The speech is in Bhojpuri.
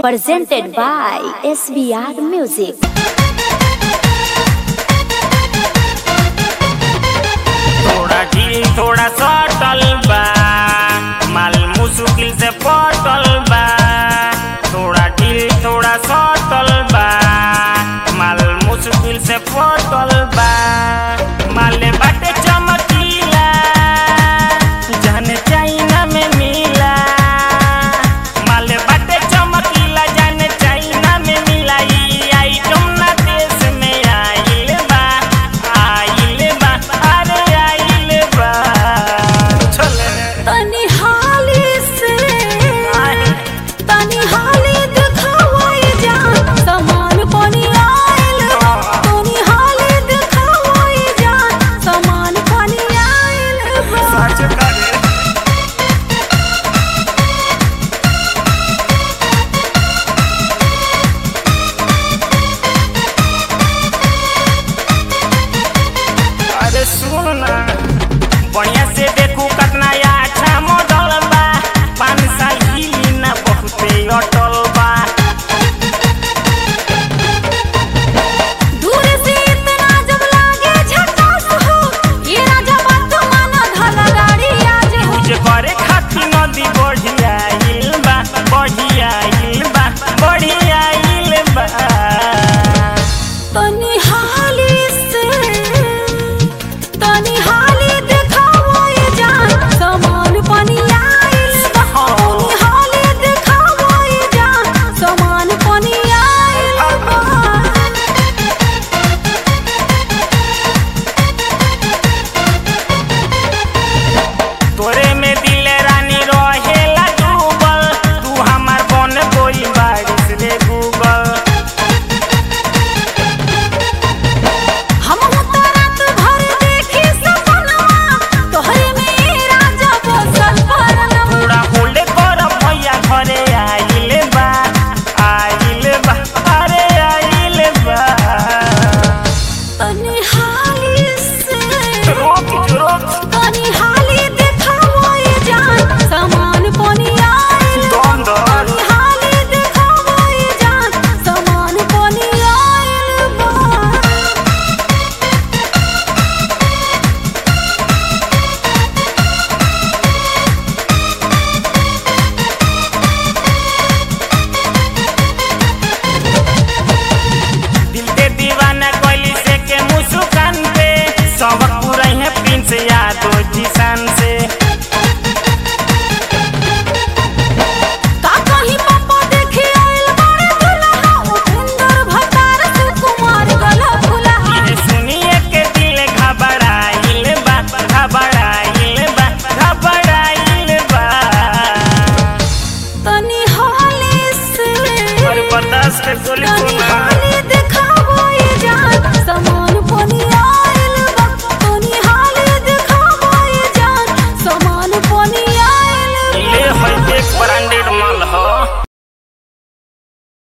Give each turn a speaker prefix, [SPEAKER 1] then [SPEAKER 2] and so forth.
[SPEAKER 1] presented by SBR Music.
[SPEAKER 2] थोड़ा ढील थोड़ा सटल बा माल मुश्किल से पटल बा थोड़ा ढील थोड़ा सटल बा माल मुश्किल से पटल बा माले बाटे चमकीला जाने चाइना में मिला माले बाटे चमकीला जाने चाइना में मिला ई आइटम ना देश में आइल बा आइल बा अरे आइल बा चले
[SPEAKER 1] तनी हाली से तनी हाली दिखावाई जा समान पानी आइल बा। तनी हाली दिखावाई जा समान पानी आइल बा।
[SPEAKER 2] सच करे अरे सुन ना बढ़िया से देखू कितना अच्छा मॉडल बा पाँच साल हिली ना बहुते अटल बा
[SPEAKER 1] दूर से इतना जब लागे झकास हो ये राजा बात माना धला गाड़ी आज हो
[SPEAKER 2] पूजे करे खातिर नदी बढ़िया आइल बा बढ़िया आइल बा बढ़िया आइल बा
[SPEAKER 1] तनी हाली से तनी हाली दिखावो ये जान समान पानी आइल बा तनी हाली दिखावो ये जान समान पानी आइल बा
[SPEAKER 2] तोरे में दिल रानी रहेला डूबल तू हमार बन कोई बारिश रे गूगल
[SPEAKER 1] हम तो रात भर देखी सपनवा तोहरे में राजा बसल परनवा
[SPEAKER 2] पूरा होल्ड कर भैया घरे आइल बा आइल बा अरे आइल बा
[SPEAKER 1] तनी हाली से
[SPEAKER 2] रोक रोक
[SPEAKER 1] तनी हाली दिखावो ये जान समान पानी आइल बा।
[SPEAKER 2] दम दम
[SPEAKER 1] तनी हाली दिखावो ये जान समान पानी आइल बा।
[SPEAKER 2] दिल के दीवाना कोइली से के मुस्कान पे सबक पूरा है प्रिंस यादो जिसान से
[SPEAKER 1] का कहीं पापा देखे आइल बारे दुल्हा उपेंद्र भतार सुकुमार गला फुलहा
[SPEAKER 2] ये सुनिए के दिल घबराइल बा घबराइल बा घबराइल बा
[SPEAKER 1] तनी हाली से
[SPEAKER 2] और बर्दाश्त के गोली
[SPEAKER 1] तनी
[SPEAKER 2] को
[SPEAKER 1] हाली